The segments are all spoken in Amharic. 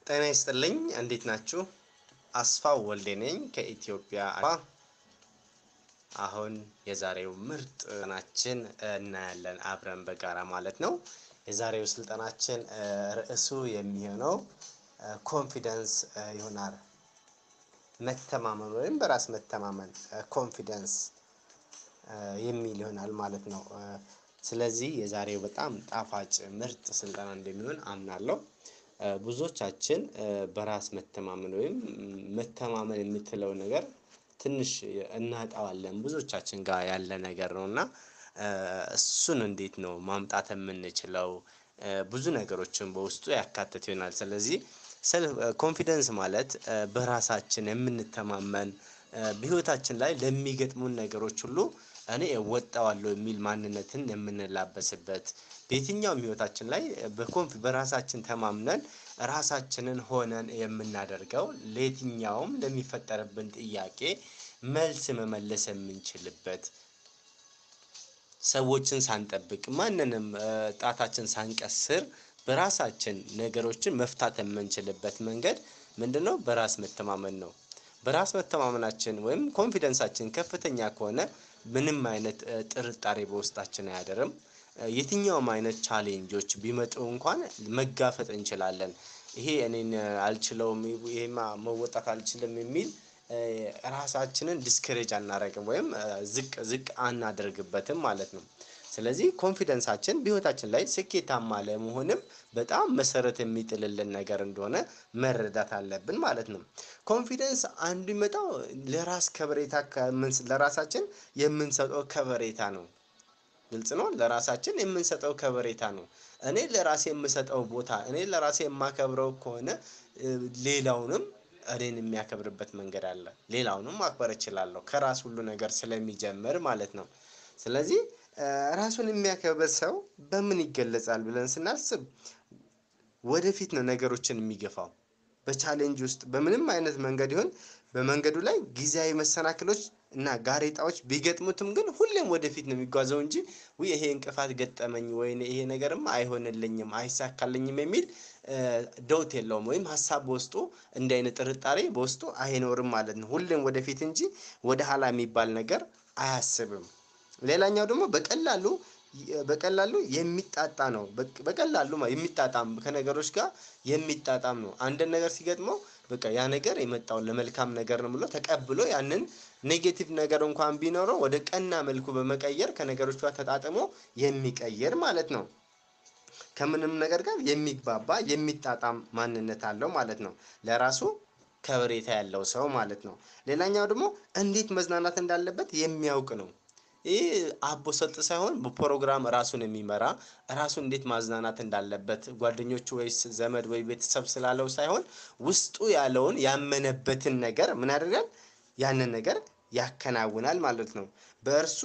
ጤና ይስጥልኝ እንዴት ናችሁ? አስፋው ወልዴ ነኝ ከኢትዮጵያ። አሁን የዛሬው ምርጥ ስልጠናችን እናያለን አብረን በጋራ ማለት ነው። የዛሬው ስልጠናችን ርዕሱ የሚሆነው ኮንፊደንስ ይሆናል። መተማመን ወይም በራስ መተማመን ኮንፊደንስ የሚል ይሆናል ማለት ነው። ስለዚህ የዛሬው በጣም ጣፋጭ ምርጥ ስልጠና እንደሚሆን አምናለሁ። ብዙዎቻችን በራስ መተማመን ወይም መተማመን የምትለው ነገር ትንሽ እናጣዋለን ብዙዎቻችን ጋር ያለ ነገር ነው እና እሱን እንዴት ነው ማምጣት የምንችለው? ብዙ ነገሮችን በውስጡ ያካትት ይሆናል። ስለዚህ ሰልፍ ኮንፊደንስ ማለት በራሳችን የምንተማመን በህይወታችን ላይ ለሚገጥሙን ነገሮች ሁሉ እኔ እወጣዋለሁ የሚል ማንነትን የምንላበስበት በየትኛውም ህይወታችን ላይ በኮንፊ በራሳችን ተማምነን ራሳችንን ሆነን የምናደርገው ለየትኛውም ለሚፈጠርብን ጥያቄ መልስ መመለስ የምንችልበት ሰዎችን ሳንጠብቅ ማንንም ጣታችን ሳንቀስር በራሳችን ነገሮችን መፍታት የምንችልበት መንገድ ምንድነው? በራስ መተማመን ነው። በራስ መተማመናችን ወይም ኮንፊደንሳችን ከፍተኛ ከሆነ ምንም አይነት ጥርጣሬ በውስጣችን አያደርም። የትኛውም አይነት ቻሌንጆች ቢመጡ እንኳን መጋፈጥ እንችላለን። ይሄ እኔን አልችለውም፣ ይሄማ መወጣት አልችልም የሚል ራሳችንን ዲስከሬጅ አናደርግም ወይም ዝቅ ዝቅ አናደርግበትም ማለት ነው። ስለዚህ ኮንፊደንሳችን በህይወታችን ላይ ስኬታማ ለመሆንም በጣም መሰረት የሚጥልልን ነገር እንደሆነ መረዳት አለብን ማለት ነው። ኮንፊደንስ አንዱ የሚመጣው ለራስ ከበሬታ ለራሳችን የምንሰጠው ከበሬታ ነው። ግልጽ ነው። ለራሳችን የምንሰጠው ከበሬታ ነው። እኔ ለራሴ የምሰጠው ቦታ እኔ ለራሴ የማከብረው ከሆነ ሌላውንም እኔን የሚያከብርበት መንገድ አለ። ሌላውንም ማክበር እችላለሁ ከራስ ሁሉ ነገር ስለሚጀምር ማለት ነው። ስለዚህ ራሱን የሚያከብር ሰው በምን ይገለጻል ብለን ስናስብ ወደፊት ነው ነገሮችን የሚገፋው። በቻሌንጅ ውስጥ በምንም አይነት መንገድ ይሁን በመንገዱ ላይ ጊዜያዊ መሰናክሎች እና ጋሬጣዎች ቢገጥሙትም ግን ሁሌም ወደፊት ነው የሚጓዘው እንጂ ውይ ይሄ እንቅፋት ገጠመኝ ወይ ይሄ ነገርማ አይሆንልኝም አይሳካልኝም የሚል ደውት የለውም ወይም ሀሳብ በውስጡ እንዲህ አይነት ጥርጣሬ በውስጡ አይኖርም ማለት ነው። ሁሌም ወደፊት እንጂ ወደ ኋላ የሚባል ነገር አያስብም። ሌላኛው ደግሞ በቀላሉ በቀላሉ የሚጣጣ ነው። በቀላሉ የሚጣጣም ከነገሮች ጋር የሚጣጣም ነው። አንድን ነገር ሲገጥመው በቃ ያ ነገር የመጣውን ለመልካም ነገር ነው ብሎ ተቀብሎ ያንን ኔጌቲቭ ነገር እንኳን ቢኖረው ወደ ቀና መልኩ በመቀየር ከነገሮች ጋር ተጣጥሞ የሚቀየር ማለት ነው። ከምንም ነገር ጋር የሚግባባ የሚጣጣም ማንነት አለው ማለት ነው። ለራሱ ከበሬታ ያለው ሰው ማለት ነው። ሌላኛው ደግሞ እንዴት መዝናናት እንዳለበት የሚያውቅ ነው። ይህ አቦ ሰጥ ሳይሆን በፕሮግራም ራሱን የሚመራ ራሱን እንዴት ማዝናናት እንዳለበት ጓደኞቹ ወይስ ዘመድ ወይ ቤተሰብ ስላለው ሳይሆን ውስጡ ያለውን ያመነበትን ነገር ምን ያደርጋል? ያንን ነገር ያከናውናል ማለት ነው። በእርሱ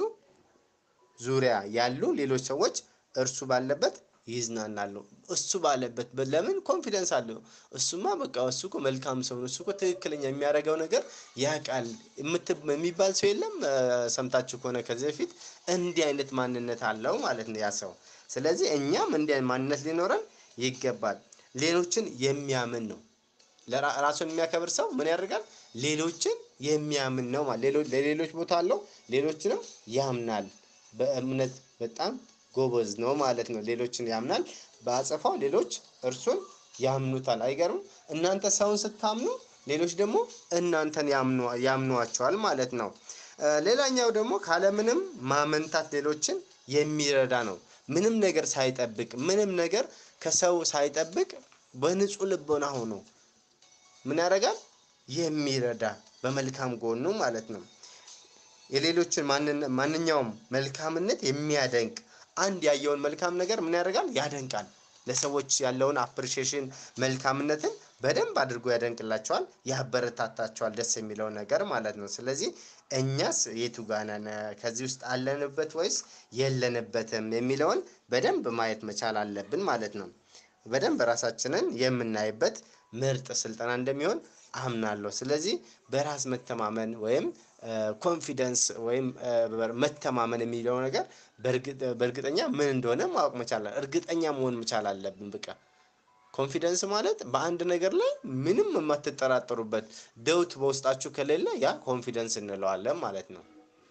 ዙሪያ ያሉ ሌሎች ሰዎች እርሱ ባለበት ይዝናናሉ። እሱ ባለበት ለምን ኮንፊደንስ አለው። እሱማ በቃ እሱ እኮ መልካም ሰው ነው፣ እሱ እኮ ትክክለኛ የሚያደርገው ነገር ያውቃል የሚባል ሰው የለም። ሰምታችሁ ከሆነ ከዚህ በፊት እንዲህ አይነት ማንነት አለው ማለት ነው ያ ሰው። ስለዚህ እኛም እንዲህ አይነት ማንነት ሊኖረን ይገባል። ሌሎችን የሚያምን ነው። ራሱን የሚያከብር ሰው ምን ያደርጋል? ሌሎችን የሚያምን ነው ማለት ለሌሎች ቦታ አለው፣ ሌሎችንም ያምናል። በእምነት በጣም ጎበዝ ነው ማለት ነው። ሌሎችን ያምናል። በአጸፋው ሌሎች እርሱን ያምኑታል። አይገርም? እናንተ ሰውን ስታምኑ ሌሎች ደግሞ እናንተን ያምኗቸዋል ማለት ነው። ሌላኛው ደግሞ ካለምንም ማመንታት ሌሎችን የሚረዳ ነው። ምንም ነገር ሳይጠብቅ ምንም ነገር ከሰው ሳይጠብቅ በንጹህ ልቦና ሆኖ ምን ያደርጋል? የሚረዳ በመልካም ጎኑ ማለት ነው። የሌሎችን ማንኛውም መልካምነት የሚያደንቅ አንድ ያየውን መልካም ነገር ምን ያደርጋል? ያደንቃል። ለሰዎች ያለውን አፕሪሺዬሽን መልካምነትን በደንብ አድርጎ ያደንቅላቸዋል፣ ያበረታታቸዋል። ደስ የሚለው ነገር ማለት ነው። ስለዚህ እኛስ የቱ ጋር ነን? ከዚህ ውስጥ አለንበት ወይስ የለንበትም የሚለውን በደንብ ማየት መቻል አለብን ማለት ነው። በደንብ ራሳችንን የምናይበት ምርጥ ስልጠና እንደሚሆን አምናለሁ። ስለዚህ በራስ መተማመን ወይም ኮንፊደንስ ወይም መተማመን የሚለው ነገር በእርግጠኛ ምን እንደሆነ ማወቅ መቻል እርግጠኛ መሆን መቻል አለብን። በቃ ኮንፊደንስ ማለት በአንድ ነገር ላይ ምንም የማትጠራጠሩበት ደውት በውስጣችሁ ከሌለ ያ ኮንፊደንስ እንለዋለን ማለት ነው።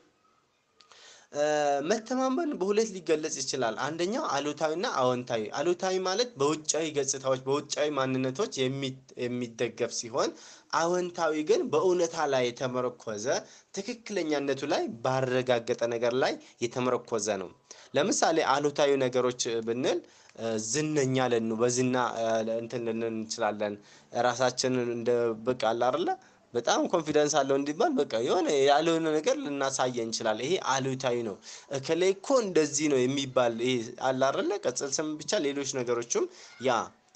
መተማመን በሁለት ሊገለጽ ይችላል። አንደኛው አሉታዊና አዎንታዊ። አሉታዊ ማለት በውጫዊ ገጽታዎች፣ በውጫዊ ማንነቶች የሚደገፍ ሲሆን አዎንታዊ ግን በእውነታ ላይ የተመረኮዘ ትክክለኛነቱ ላይ ባረጋገጠ ነገር ላይ የተመረኮዘ ነው። ለምሳሌ አሉታዊ ነገሮች ብንል ዝነኛ ለን በዝና እንትን ልንል እንችላለን። ራሳችንን እንደ በቃ አለ አይደለ በጣም ኮንፊደንስ አለው እንዲባል በቃ የሆነ ያልሆነ ነገር ልናሳየ እንችላለን። ይሄ አሉታዊ ነው። እከሌ እኮ እንደዚህ ነው የሚባል ይሄ አለ አይደለ ቅጽል ስም ብቻ ሌሎች ነገሮችም ያ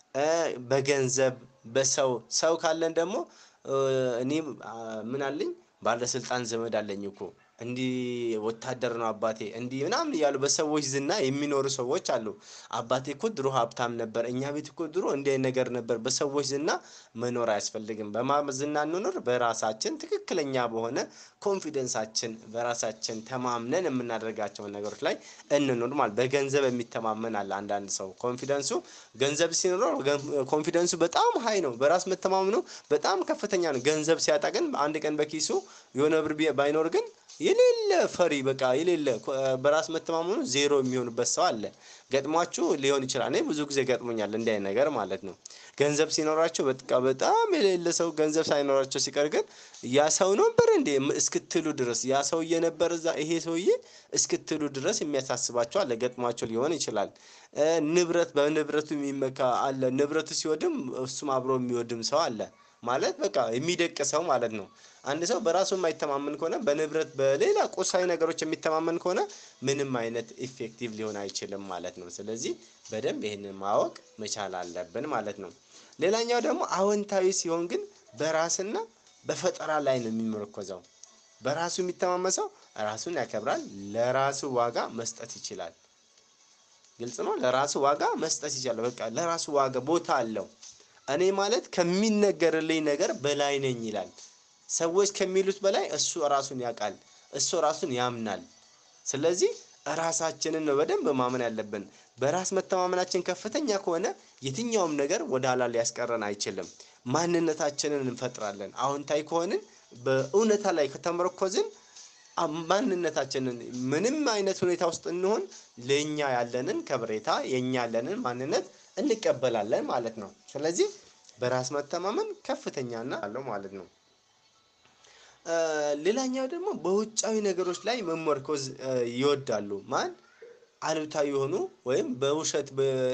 በገንዘብ በሰው ሰው ካለን ደግሞ እኔ ምን አለኝ ባለስልጣን ዘመድ አለኝ እኮ እንዲህ ወታደር ነው አባቴ እንዲህ ምናምን እያሉ በሰዎች ዝና የሚኖሩ ሰዎች አሉ። አባቴ እኮ ድሮ ሀብታም ነበር፣ እኛ ቤት እኮ ድሮ እንዲህ ነገር ነበር። በሰዎች ዝና መኖር አያስፈልግም። በማን ዝና እንኖር? በራሳችን ትክክለኛ በሆነ ኮንፊደንሳችን በራሳችን ተማምነን የምናደርጋቸውን ነገሮች ላይ እንኖር ማለት። በገንዘብ የሚተማመን አለ አንዳንድ ሰው ኮንፊደንሱ ገንዘብ ሲኖረው ኮንፊደንሱ በጣም ሀይ ነው፣ በራስ መተማመኑ በጣም ከፍተኛ ነው። ገንዘብ ሲያጣ ግን አንድ ቀን በኪሱ የሆነ ብር ባይኖር ግን የሌለ ፈሪ በቃ የሌለ በራስ መተማመኑ ዜሮ የሚሆንበት ሰው አለ። ገጥሟችሁ ሊሆን ይችላል። እኔ ብዙ ጊዜ ገጥሞኛል እንዲህ አይነት ነገር ማለት ነው። ገንዘብ ሲኖራቸው በቃ በጣም የሌለ ሰው ገንዘብ ሳይኖራቸው ሲቀር ግን ያ ሰው ነበር እንዴ እስክትሉ ድረስ ያ ሰውዬ ነበር እዛ ይሄ ሰውዬ እስክትሉ ድረስ የሚያሳስባቸው አለ። ገጥሟቸው ሊሆን ይችላል። ንብረት በንብረቱ የሚመካ አለ። ንብረቱ ሲወድም እሱም አብሮ የሚወድም ሰው አለ። ማለት በቃ የሚደቅ ሰው ማለት ነው። አንድ ሰው በራሱ የማይተማመን ከሆነ በንብረት በሌላ ቁሳዊ ነገሮች የሚተማመን ከሆነ ምንም አይነት ኢፌክቲቭ ሊሆን አይችልም ማለት ነው። ስለዚህ በደንብ ይህንን ማወቅ መቻል አለብን ማለት ነው። ሌላኛው ደግሞ አዎንታዊ ሲሆን ግን በራስና በፈጠራ ላይ ነው የሚመረኮዘው። በራሱ የሚተማመን ሰው ራሱን ያከብራል፣ ለራሱ ዋጋ መስጠት ይችላል። ግልጽ ነው። ለራሱ ዋጋ መስጠት ይችላል። በቃ ለራሱ ዋጋ ቦታ አለው። እኔ ማለት ከሚነገርልኝ ነገር በላይ ነኝ ይላል። ሰዎች ከሚሉት በላይ እሱ ራሱን ያውቃል፣ እሱ ራሱን ያምናል። ስለዚህ ራሳችንን ነው በደንብ ማመን ያለብን። በራስ መተማመናችን ከፍተኛ ከሆነ የትኛውም ነገር ወደ ኋላ ሊያስቀረን አይችልም። ማንነታችንን እንፈጥራለን። አዎንታዊ ከሆንን በእውነታ ላይ ከተመረኮዝን ማንነታችንን ምንም አይነት ሁኔታ ውስጥ እንሆን ለእኛ ያለንን ከብሬታ የእኛ ያለንን ማንነት እንቀበላለን ማለት ነው። ስለዚህ በራስ መተማመን ከፍተኛና አለው ማለት ነው። ሌላኛው ደግሞ በውጫዊ ነገሮች ላይ መመርኮዝ ይወዳሉ። ማን አሉታዊ የሆኑ ወይም በውሸት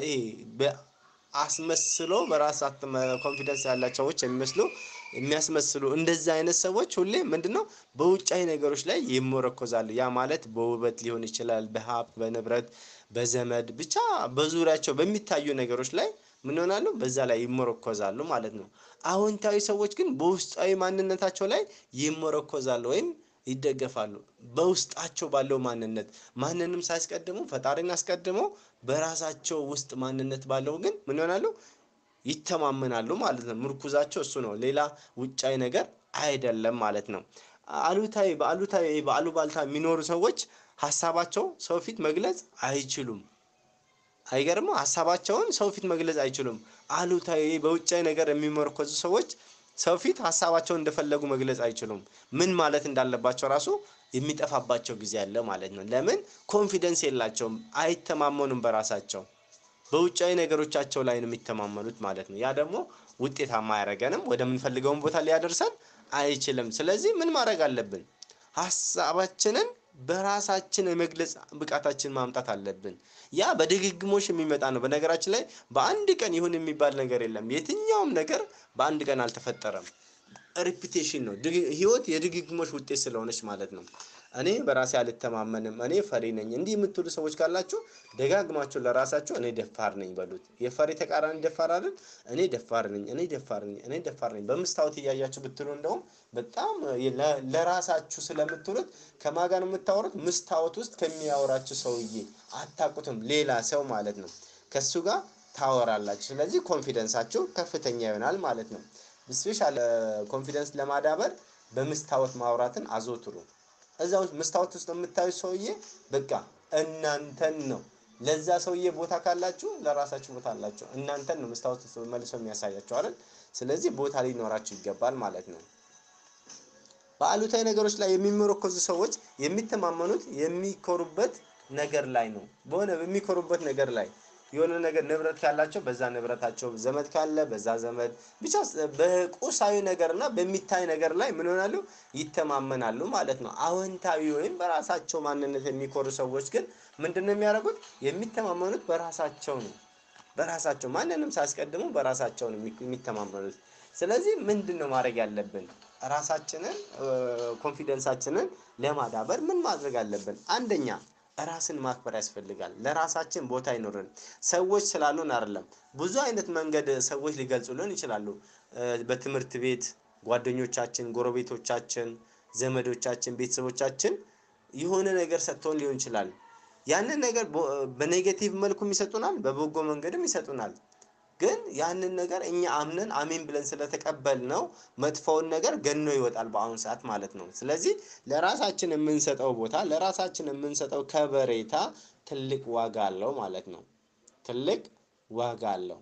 አስመስሎ በራስ ኮንፊደንስ ያላቸው ሰዎች የሚመስሉ የሚያስመስሉ እንደዛ አይነት ሰዎች ሁሌ ምንድነው በውጫዊ ነገሮች ላይ ይመረኮዛሉ። ያ ማለት በውበት ሊሆን ይችላል፣ በሀብት፣ በንብረት፣ በዘመድ ብቻ በዙሪያቸው በሚታዩ ነገሮች ላይ ምን ይሆናሉ? በዛ ላይ ይመረኮዛሉ ማለት ነው። አዎንታዊ ሰዎች ግን በውስጣዊ ማንነታቸው ላይ ይመረኮዛሉ ወይም ይደገፋሉ። በውስጣቸው ባለው ማንነት ማንንም ሳያስቀድሙ ፈጣሪን አስቀድመው በራሳቸው ውስጥ ማንነት ባለው ግን ምን ይሆናሉ? ይተማመናሉ ማለት ነው። ምርኩዛቸው እሱ ነው፣ ሌላ ውጫዊ ነገር አይደለም ማለት ነው። አሉታዊ በአሉታዊ በአሉባልታ የሚኖሩ ሰዎች ሀሳባቸው ሰው ፊት መግለጽ አይችሉም። አይገርምም? ሀሳባቸውን ሰው ፊት መግለጽ አይችሉም። አሉታዊ በውጫዊ ነገር የሚመረኮዙ ሰዎች ሰው ፊት ሀሳባቸውን እንደፈለጉ መግለጽ አይችሉም። ምን ማለት እንዳለባቸው ራሱ የሚጠፋባቸው ጊዜ አለ ማለት ነው። ለምን? ኮንፊደንስ የላቸውም፣ አይተማመኑም በራሳቸው በውጫዊ ነገሮቻቸው ላይ ነው የሚተማመኑት ማለት ነው። ያ ደግሞ ውጤታማ አያደርገንም፣ ወደምንፈልገውን ቦታ ሊያደርሰን አይችልም። ስለዚህ ምን ማድረግ አለብን? ሀሳባችንን በራሳችን የመግለጽ ብቃታችን ማምጣት አለብን። ያ በድግግሞሽ የሚመጣ ነው። በነገራችን ላይ በአንድ ቀን ይሁን የሚባል ነገር የለም። የትኛውም ነገር በአንድ ቀን አልተፈጠረም። ሪፒቴሽን ነው። ህይወት የድግግሞሽ ውጤት ስለሆነች ማለት ነው። እኔ በራሴ አልተማመንም፣ እኔ ፈሪ ነኝ፣ እንዲህ የምትሉ ሰዎች ካላችሁ ደጋግማችሁ ለራሳችሁ እኔ ደፋር ነኝ በሉት። የፈሪ ተቃራኒ ደፋር አይደል? እኔ ደፋር ነኝ፣ እኔ ደፋር ነኝ፣ እኔ ደፋር ነኝ። በመስታወት እያያችሁ ብትሉ እንደውም በጣም ለራሳችሁ ስለምትሉት ከማን ጋር ነው የምታወሩት? መስታወት ውስጥ ከሚያወራችሁ ሰውዬ አታውቁትም፣ ሌላ ሰው ማለት ነው። ከሱ ጋር ታወራላችሁ። ስለዚህ ኮንፊደንሳችሁ ከፍተኛ ይሆናል ማለት ነው። ስፔሻል ኮንፊደንስ ለማዳበር በመስታወት ማውራትን አዘውትሩ። እዛ ውስጥ መስታወት ውስጥ የምታዩት ሰውዬ በቃ እናንተን ነው ለዛ ሰውዬ ቦታ ካላችሁ ለራሳችሁ ቦታ አላችሁ። እናንተን ነው መስታወት መልሶ የሚያሳያችሁ አይደል? ስለዚህ ቦታ ሊኖራችሁ ይገባል ማለት ነው። በአሉታዊ ነገሮች ላይ የሚመረኮዙ ሰዎች የሚተማመኑት የሚኮሩበት ነገር ላይ ነው። በሆነ የሚኮሩበት ነገር ላይ የሆነ ነገር ንብረት ካላቸው በዛ ንብረታቸው፣ ዘመድ ካለ በዛ ዘመድ፣ ብቻ በቁሳዊ ነገርና በሚታይ ነገር ላይ ምን ይሆናሉ? ይተማመናሉ ማለት ነው። አዎንታዊ ወይም በራሳቸው ማንነት የሚኮሩ ሰዎች ግን ምንድን ነው የሚያደርጉት? የሚተማመኑት በራሳቸው ነው። በራሳቸው ማንንም ሳያስቀድሙ በራሳቸው ነው የሚተማመኑት። ስለዚህ ምንድን ነው ማድረግ ያለብን? ራሳችንን ኮንፊደንሳችንን ለማዳበር ምን ማድረግ አለብን? አንደኛ ራስን ማክበር ያስፈልጋል። ለራሳችን ቦታ አይኖርን። ሰዎች ስላሉን አይደለም። ብዙ አይነት መንገድ ሰዎች ሊገልጹልን ይችላሉ። በትምህርት ቤት ጓደኞቻችን፣ ጎረቤቶቻችን፣ ዘመዶቻችን፣ ቤተሰቦቻችን የሆነ ነገር ሰጥተውን ሊሆን ይችላል። ያንን ነገር በኔጌቲቭ መልኩም ይሰጡናል፣ በበጎ መንገድም ይሰጡናል። ግን ያንን ነገር እኛ አምነን አሜን ብለን ስለተቀበል ነው መጥፎውን ነገር ገኖ ይወጣል በአሁኑ ሰዓት ማለት ነው። ስለዚህ ለራሳችን የምንሰጠው ቦታ ለራሳችን የምንሰጠው ከበሬታ ትልቅ ዋጋ አለው ማለት ነው። ትልቅ ዋጋ አለው።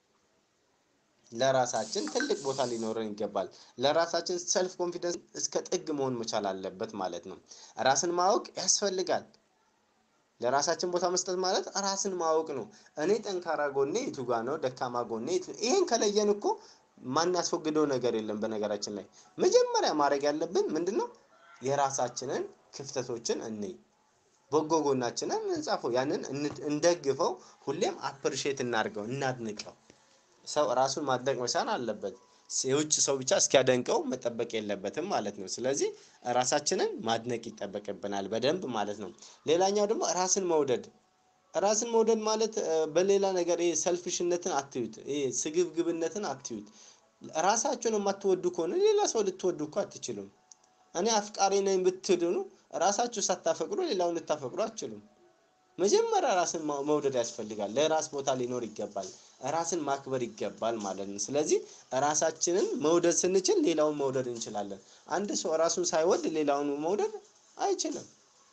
ለራሳችን ትልቅ ቦታ ሊኖረን ይገባል። ለራሳችን ሰልፍ ኮንፊደንስ እስከ ጥግ መሆን መቻል አለበት ማለት ነው። ራስን ማወቅ ያስፈልጋል። ለራሳችን ቦታ መስጠት ማለት ራስን ማወቅ ነው። እኔ ጠንካራ ጎኔ የቱ ጋ ነው? ደካማ ጎኔ የቱ? ይሄን ከለየን እኮ ማናስወግደው ነገር የለም። በነገራችን ላይ መጀመሪያ ማድረግ ያለብን ምንድን ነው? የራሳችንን ክፍተቶችን እንይ፣ በጎ ጎናችንን እንጻፈው፣ ያንን እንደግፈው፣ ሁሌም አፕሪሼት እናድርገው፣ እናድንቀው። ሰው ራሱን ማድነቅ መቻል አለበት። የውጭ ሰው ብቻ እስኪያደንቀው መጠበቅ የለበትም ማለት ነው። ስለዚህ ራሳችንን ማድነቅ ይጠበቅብናል በደንብ ማለት ነው። ሌላኛው ደግሞ ራስን መውደድ። ራስን መውደድ ማለት በሌላ ነገር ይሄ ሰልፊሽነትን አትዩት፣ ይሄ ስግብግብነትን አትዩት። ራሳችሁን የማትወዱ ከሆነ ሌላ ሰው ልትወዱ እኮ አትችሉም። እኔ አፍቃሪ ነኝ ብትድኑ ራሳችሁ ሳታፈቅሩ ሌላውን ልታፈቅሩ አትችሉም። መጀመሪያ ራስን መውደድ ያስፈልጋል። ለራስ ቦታ ሊኖር ይገባል። ራስን ማክበር ይገባል ማለት ነው። ስለዚህ ራሳችንን መውደድ ስንችል ሌላውን መውደድ እንችላለን። አንድ ሰው ራሱን ሳይወድ ሌላውን መውደድ አይችልም።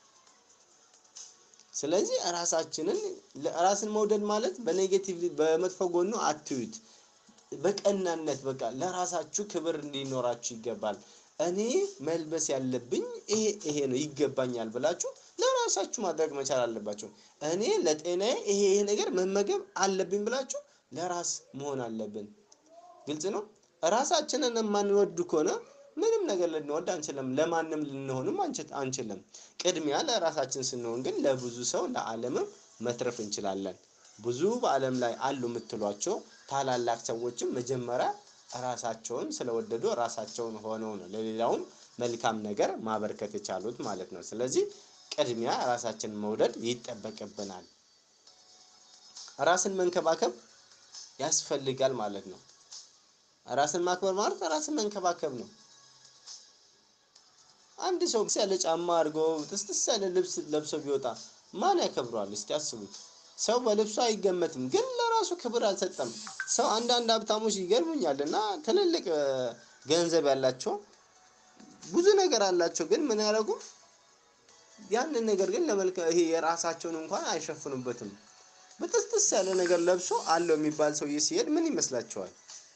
ስለዚህ ራሳችንን ራስን መውደድ ማለት በኔጌቲቭ በመጥፎ ጎኑ አትዩት። በቀናነት በቃ ለራሳችሁ ክብር እንዲኖራችሁ ይገባል። እኔ መልበስ ያለብኝ ይሄ ይሄ ነው ይገባኛል ብላችሁ ለራሳችሁ ማድረግ መቻል አለባችሁ። እኔ ለጤናዬ ይሄ ይሄ ነገር መመገብ አለብኝ ብላችሁ ለራስ መሆን አለብን። ግልጽ ነው። ራሳችንን የማንወድ ከሆነ ምንም ነገር ልንወድ አንችልም፣ ለማንም ልንሆንም አንችልም። ቅድሚያ ለራሳችን ስንሆን ግን ለብዙ ሰው ለዓለምም መትረፍ እንችላለን። ብዙ በዓለም ላይ አሉ የምትሏቸው ታላላቅ ሰዎችም መጀመሪያ ራሳቸውን ስለወደዱ ራሳቸውን ሆነው ነው ለሌላውም መልካም ነገር ማበርከት የቻሉት ማለት ነው። ስለዚህ ቅድሚያ ራሳችንን መውደድ ይጠበቅብናል። ራስን መንከባከብ ያስፈልጋል ማለት ነው። ራስን ማክበር ማለት ራስን መንከባከብ ነው። አንድ ሰው ያለ ጫማ አድርጎ ጥስጥስ ያለ ልብስ ለብሶ ቢወጣ ማን ያከብረዋል? እስቲ አስቡት። ሰው በልብሱ አይገመትም፣ ግን ለራሱ ክብር አልሰጠም። ሰው አንዳንድ ሀብታሞች ይገርሙኛል እና ትልልቅ ገንዘብ ያላቸው ብዙ ነገር አላቸው፣ ግን ምን ያደርጉ ያንን ነገር ግን ለመልከ ይሄ የራሳቸውን እንኳን አይሸፍኑበትም። በጥስጥስ ያለ ነገር ለብሶ አለው የሚባል ሰውዬ ሲሄድ ምን ይመስላችኋል?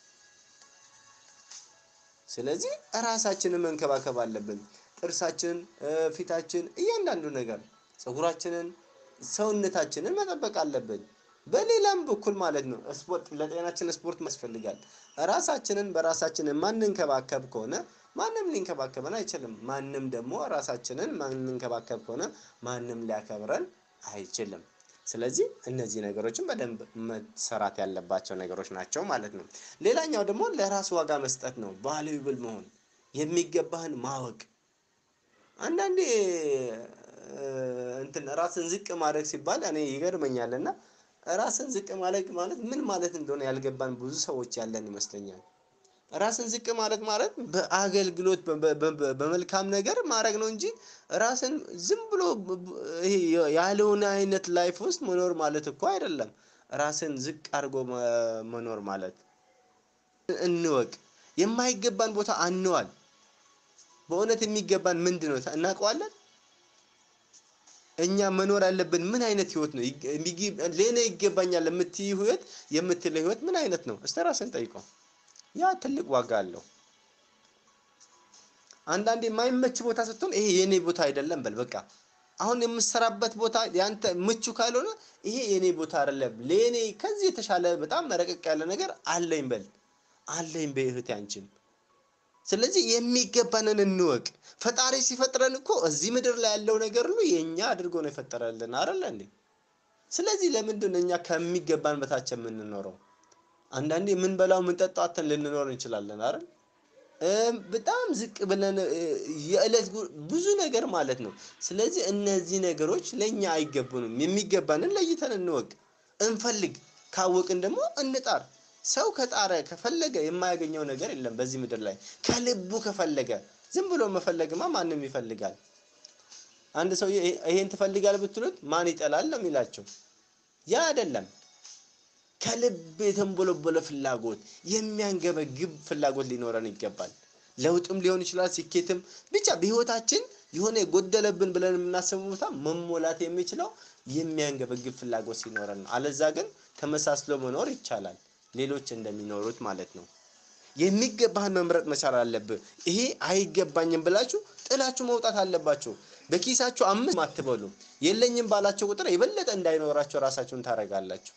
ስለዚህ ራሳችንን መንከባከብ አለብን። ጥርሳችን፣ ፊታችን፣ እያንዳንዱ ነገር ፀጉራችንን፣ ሰውነታችንን መጠበቅ አለብን። በሌላም በኩል ማለት ነው ስፖርት ለጤናችን ስፖርት ያስፈልጋል። ራሳችንን በራሳችን የማንንከባከብ ከሆነ ማንም ሊንከባከበን አይችልም። ማንም ደግሞ ራሳችንን ማንንከባከብ ከሆነ ማንም ሊያከብረን አይችልም። ስለዚህ እነዚህ ነገሮችን በደንብ መሰራት ያለባቸው ነገሮች ናቸው ማለት ነው። ሌላኛው ደግሞ ለራስ ዋጋ መስጠት ነው። ቫልዩብል መሆን የሚገባህን ማወቅ። አንዳንዴ እንትን ራስን ዝቅ ማድረግ ሲባል እኔ ይገርመኛል እና ራስን ዝቅ ማድረግ ማለት ምን ማለት እንደሆነ ያልገባን ብዙ ሰዎች ያለን ይመስለኛል። ራስን ዝቅ ማለት ማለት በአገልግሎት በመልካም ነገር ማድረግ ነው እንጂ ራስን ዝም ብሎ ይሄ ያለውን አይነት ላይፍ ውስጥ መኖር ማለት እኮ አይደለም። ራስን ዝቅ አድርጎ መኖር ማለት እንወቅ። የማይገባን ቦታ አንዋል። በእውነት የሚገባን ምንድን ነው እናውቀዋለን? እኛ መኖር ያለብን ምን አይነት ህይወት ነው? ለእኔ ይገባኛል የምትይ ህይወት የምትለው ህይወት ምን አይነት ነው? እስቲ ራስን ጠይቀው። ያ ትልቅ ዋጋ አለው። አንዳንዴ የማይመች ቦታ ስትሆን ይሄ የኔ ቦታ አይደለም በል በቃ። አሁን የምሰራበት ቦታ ያንተ ምቹ ካልሆነ ይሄ የኔ ቦታ አይደለም፣ ለእኔ ከዚህ የተሻለ በጣም ረቀቅ ያለ ነገር አለኝ በል አለኝ በእህቴ አንቺም ስለዚህ የሚገባንን እንወቅ። ፈጣሪ ሲፈጥረን እኮ እዚህ ምድር ላይ ያለው ነገር ሁሉ የኛ አድርጎ ነው የፈጠረልን አይደለ እንዴ? ስለዚህ ለምንድን ነው እኛ ከሚገባን በታች የምንኖረው? አንዳንዴ የምንበላው የምንጠጣው አተን ልንኖር እንችላለን አይደል? በጣም ዝቅ ብለን የዕለት ብዙ ነገር ማለት ነው። ስለዚህ እነዚህ ነገሮች ለእኛ አይገቡንም። የሚገባንን ለይተን እንወቅ፣ እንፈልግ። ካወቅን ደግሞ እንጣር። ሰው ከጣረ ከፈለገ የማያገኘው ነገር የለም በዚህ ምድር ላይ ከልቡ ከፈለገ። ዝም ብሎ መፈለግማ ማንም ይፈልጋል። አንድ ሰው ይሄን ትፈልጋል ብትሉት ማን ይጠላል ነው የሚላቸው። ያ አይደለም። ከልብ የተንቦለቦለ ፍላጎት፣ የሚያንገበግብ ፍላጎት ሊኖረን ይገባል። ለውጥም ሊሆን ይችላል፣ ስኬትም ብቻ በህይወታችን የሆነ የጎደለብን ብለን የምናስበው ቦታ መሞላት የሚችለው የሚያንገበግብ ፍላጎት ሲኖረን ነው። አለዛ ግን ተመሳስሎ መኖር ይቻላል ሌሎች እንደሚኖሩት ማለት ነው። የሚገባህን መምረጥ መቻል አለብህ። ይሄ አይገባኝም ብላችሁ ጥላችሁ መውጣት አለባችሁ። በኪሳችሁ አምስት አትበሉ። የለኝም ባላቸው ቁጥር የበለጠ እንዳይኖራቸው ራሳችሁን ታደርጋላችሁ።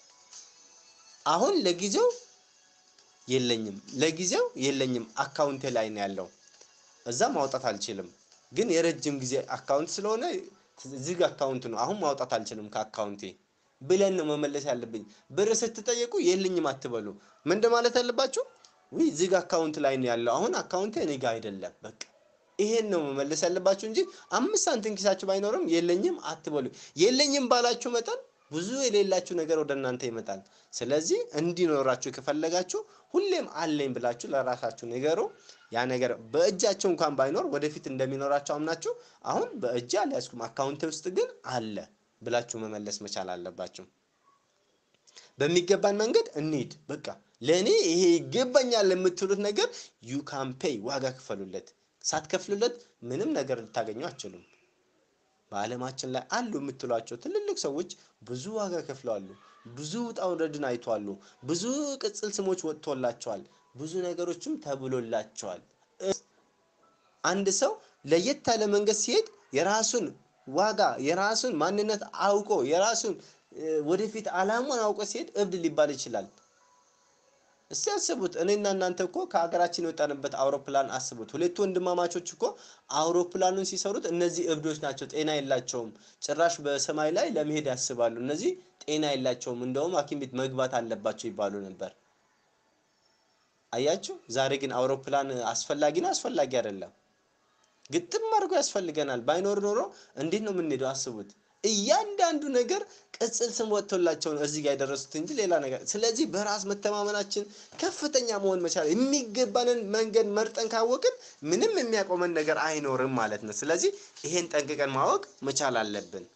አሁን ለጊዜው የለኝም፣ ለጊዜው የለኝም አካውንቴ ላይ ነው ያለው፣ እዛ ማውጣት አልችልም። ግን የረጅም ጊዜ አካውንት ስለሆነ ዝግ አካውንት ነው፣ አሁን ማውጣት አልችልም ከአካውንቴ ብለን ነው መመለስ ያለብኝ። ብር ስትጠየቁ የልኝም አትበሉ። ምንድን ማለት ያለባችሁ? ውይ ዝግ አካውንት ላይ ነው ያለው፣ አሁን አካውንቴ እኔ ጋ አይደለም። በቃ ይሄን ነው መመለስ ያለባችሁ እንጂ አምስት ሳንቲም ኪሳችሁ ባይኖርም የለኝም አትበሉ። የለኝም ባላችሁ መጠን ብዙ የሌላችሁ ነገር ወደ እናንተ ይመጣል። ስለዚህ እንዲኖራችሁ ከፈለጋችሁ ሁሌም አለኝ ብላችሁ ለራሳችሁ ንገሩ። ያ ነገር በእጃቸው እንኳን ባይኖር ወደፊት እንደሚኖራቸው አምናችሁ አሁን በእጅ አልያዝኩም አካውንት ውስጥ ግን አለ ብላችሁ መመለስ መቻል አለባችሁ። በሚገባን መንገድ እንሂድ። በቃ ለእኔ ይሄ ይገባኛል የምትሉት ነገር ዩ ካን ፔይ ዋጋ ክፈሉለት። ሳትከፍሉለት ምንም ነገር ልታገኙ አትችሉም። በዓለማችን ላይ አሉ የምትሏቸው ትልልቅ ሰዎች ብዙ ዋጋ ከፍለዋሉ። ብዙ ውጣ ውረድን አይተዋሉ። ብዙ ቅጽል ስሞች ወጥቶላቸዋል። ብዙ ነገሮችም ተብሎላቸዋል። አንድ ሰው ለየት ያለ መንገድ ሲሄድ የራሱን ዋጋ የራሱን ማንነት አውቆ የራሱን ወደፊት ዓላማን አውቆ ሲሄድ እብድ ሊባል ይችላል። እስቲ አስቡት። እኔና እናንተ እኮ ከሀገራችን የወጣንበት አውሮፕላን አስቡት። ሁለቱ ወንድማማቾች እኮ አውሮፕላኑን ሲሰሩት እነዚህ እብዶች ናቸው፣ ጤና የላቸውም። ጭራሽ በሰማይ ላይ ለመሄድ ያስባሉ። እነዚህ ጤና የላቸውም፣ እንደውም ሐኪም ቤት መግባት አለባቸው ይባሉ ነበር። አያችሁ። ዛሬ ግን አውሮፕላን አስፈላጊ ነው? አስፈላጊ አይደለም። ግጥም አድርጎ ያስፈልገናል። ባይኖር ኖሮ እንዴት ነው የምንሄደው? አስቡት። እያንዳንዱ ነገር ቅጽል ስም ወጥቶላቸው ነው እዚህ ጋር የደረሱት እንጂ ሌላ ነገር። ስለዚህ በራስ መተማመናችን ከፍተኛ መሆን መቻል የሚገባንን መንገድ መርጠን ካወቅን ምንም የሚያቆመን ነገር አይኖርም ማለት ነው። ስለዚህ ይሄን ጠንቅቀን ማወቅ መቻል አለብን።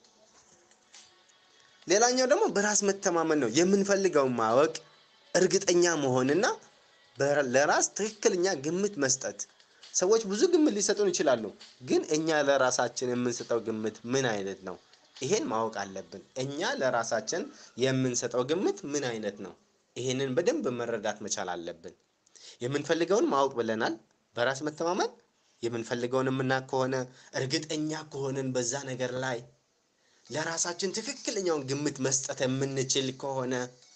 ሌላኛው ደግሞ በራስ መተማመን ነው። የምንፈልገውን ማወቅ፣ እርግጠኛ መሆንና ለራስ ትክክለኛ ግምት መስጠት። ሰዎች ብዙ ግምት ሊሰጡን ይችላሉ፣ ግን እኛ ለራሳችን የምንሰጠው ግምት ምን አይነት ነው? ይሄን ማወቅ አለብን። እኛ ለራሳችን የምንሰጠው ግምት ምን አይነት ነው? ይሄንን በደንብ መረዳት መቻል አለብን። የምንፈልገውን ማወቅ ብለናል። በራስ መተማመን የምንፈልገውን የምናውቅ ከሆነ እርግጠኛ ከሆንን በዛ ነገር ላይ ለራሳችን ትክክለኛውን ግምት መስጠት የምንችል ከሆነ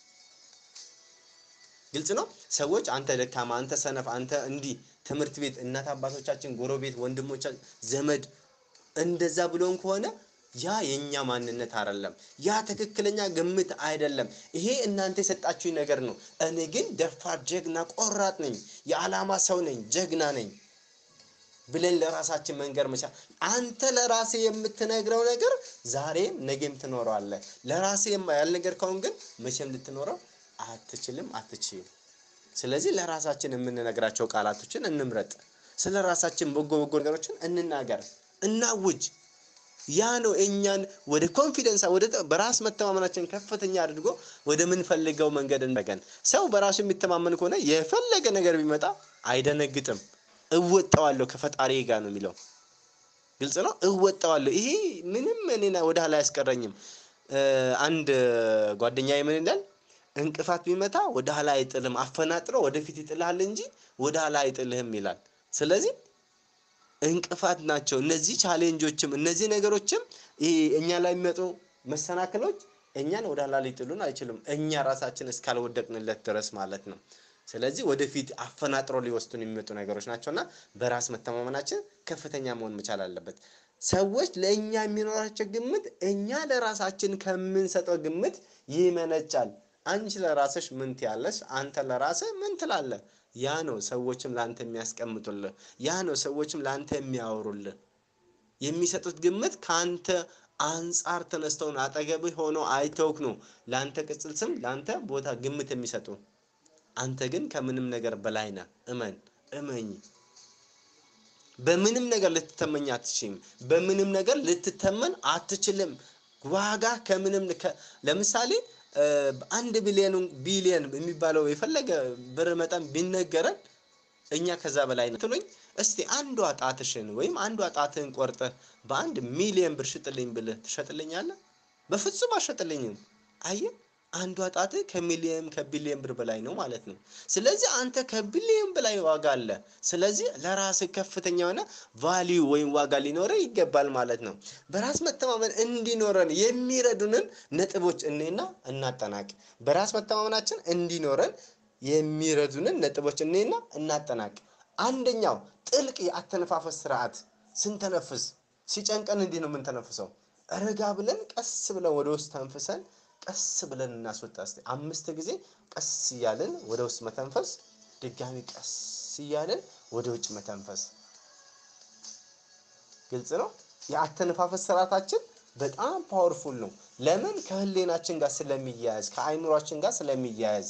ግልጽ ነው። ሰዎች አንተ ደካማ፣ አንተ ሰነፍ፣ አንተ እንዲህ ትምህርት ቤት እናት አባቶቻችን፣ ጎረቤት፣ ወንድሞቻችን፣ ዘመድ እንደዛ ብሎን ከሆነ ያ የኛ ማንነት አይደለም። ያ ትክክለኛ ግምት አይደለም። ይሄ እናንተ የሰጣችሁኝ ነገር ነው። እኔ ግን ደፋር፣ ጀግና፣ ቆራጥ ነኝ፣ የዓላማ ሰው ነኝ፣ ጀግና ነኝ ብለን ለራሳችን መንገር መቻል። አንተ ለራሴ የምትነግረው ነገር ዛሬም ነገም ትኖረዋለህ። ለራሴ ያልነገርከውን ግን መቼም ልትኖረው አትችልም፣ አትችይም። ስለዚህ ለራሳችን የምንነግራቸው ቃላቶችን እንምረጥ። ስለ ራሳችን በጎ በጎ ነገሮችን እንናገር፣ እናውጅ። ያ ነው እኛን ወደ ኮንፊደንስ ወደ በራስ መተማመናችን ከፍተኛ አድርጎ ወደምንፈልገው መንገድ እንደገን ሰው በራሱ የሚተማመን ከሆነ የፈለገ ነገር ቢመጣ አይደነግጥም። እወጣዋለሁ ከፈጣሪ ጋር ነው የሚለው። ግልጽ ነው። እወጣዋለሁ። ይሄ ምንም እኔን ወደ ኋላ አያስቀረኝም። አንድ ጓደኛዬ ምን ይላል? እንቅፋት ቢመታ ወደ ኋላ አይጥልም፣ አፈናጥሮ ወደፊት ይጥልሃል እንጂ ወደ ኋላ አይጥልህም ይላል። ስለዚህ እንቅፋት ናቸው እነዚህ ቻሌንጆችም እነዚህ ነገሮችም ይሄ እኛ ላይ የሚመጡ መሰናክሎች እኛን ወደ ኋላ ሊጥሉን አይችሉም፣ እኛ ራሳችን እስካልወደቅንለት ድረስ ማለት ነው። ስለዚህ ወደፊት አፈናጥሮ ሊወስዱን የሚመጡ ነገሮች ናቸውና በራስ መተማመናችን ከፍተኛ መሆን መቻል አለበት። ሰዎች ለእኛ የሚኖራቸው ግምት እኛ ለራሳችን ከምንሰጠው ግምት ይመነጫል። አንቺ ለራስሽ ምን ትያለሽ? አንተ ለራስህ ምን ትላለህ? ያ ነው ሰዎችም ለአንተ የሚያስቀምጡልህ። ያ ነው ሰዎችም ለአንተ የሚያወሩልህ። የሚሰጡት ግምት ከአንተ አንጻር ተነስተውን አጠገብህ ሆነው አይተውክ ነው ለአንተ ቅጽል ስም ለአንተ ቦታ ግምት የሚሰጡ። አንተ ግን ከምንም ነገር በላይ ነህ። እመን እመኝ። በምንም ነገር ልትተመኝ አትችልም። በምንም ነገር ልትተመን አትችልም። ዋጋ ከምንም ለምሳሌ አንድ ቢሊዮን ቢሊዮን የሚባለው የፈለገ ብር መጠን ቢነገረን እኛ ከዛ በላይ ነው ትሉኝ። እስቲ አንዷ ጣትሽን ወይም አንዷ ጣትህን ቆርጠህ በአንድ ሚሊዮን ብር ሽጥልኝ ብልህ ትሸጥልኛለህ? በፍጹም አሸጥልኝም። አየህ፣ አንዷ ጣትህ ከሚሊዮን ከቢሊዮን ብር በላይ ነው ማለት ነው። ስለዚህ አንተ ከቢሊዮን በላይ ዋጋ አለ። ስለዚህ ለራስህ ከፍተኛ የሆነ ቫሊዩ ወይም ዋጋ ሊኖረህ ይገባል ማለት ነው። በራስ መተማመን እንዲኖረን የሚረዱንን ነጥቦች እኔና እናጠናቅ። በራስ መተማመናችን እንዲኖረን የሚረዱንን ነጥቦች እኔና እናጠናቅ። አንደኛው ጥልቅ የአተነፋፈስ ስርዓት ስንተነፍስ ሲጨንቀን እንዲህ ነው የምንተነፍሰው። ረጋ ብለን ቀስ ብለን ወደ ውስጥ ተንፍሰን ቀስ ብለን እናስወጣ። እስኪ አምስት ጊዜ ቀስ እያለን ወደ ውስጥ መተንፈስ፣ ድጋሚ ቀስ እያለን ወደ ውጭ መተንፈስ። ግልጽ ነው። የአተነፋፈስ ስርዓታችን በጣም ፓወርፉል ነው። ለምን? ከህሌናችን ጋር ስለሚያያዝ፣ ከአይምሯችን ጋር ስለሚያያዝ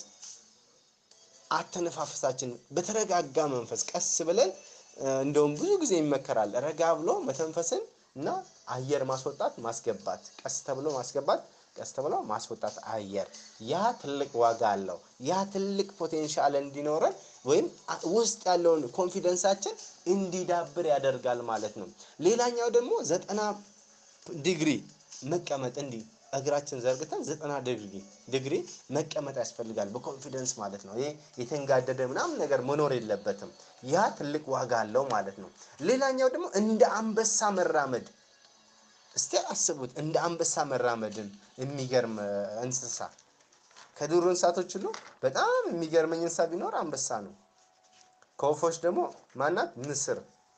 አተነፋፈሳችን በተረጋጋ መንፈስ ቀስ ብለን እንደውም ብዙ ጊዜ ይመከራል ረጋ ብሎ መተንፈስን እና አየር ማስወጣት ማስገባት፣ ቀስ ተብሎ ማስገባት፣ ቀስ ተብሎ ማስወጣት አየር። ያ ትልቅ ዋጋ አለው። ያ ትልቅ ፖቴንሻል እንዲኖረን ወይም ውስጥ ያለውን ኮንፊደንሳችን እንዲዳብር ያደርጋል ማለት ነው። ሌላኛው ደግሞ ዘጠና ዲግሪ መቀመጥ እንዲህ እግራችን ዘርግተን ዘጠና ዲግሪ ዲግሪ መቀመጥ ያስፈልጋል። በኮንፊደንስ ማለት ነው። ይሄ የተንጋደደ ምናምን ነገር መኖር የለበትም። ያ ትልቅ ዋጋ አለው ማለት ነው። ሌላኛው ደግሞ እንደ አንበሳ መራመድ። እስቲ አስቡት፣ እንደ አንበሳ መራመድን የሚገርም እንስሳ ከዱር እንስሳቶች ሁሉ በጣም የሚገርመኝ እንስሳ ቢኖር አንበሳ ነው። ከወፎች ደግሞ ማናት? ንስር።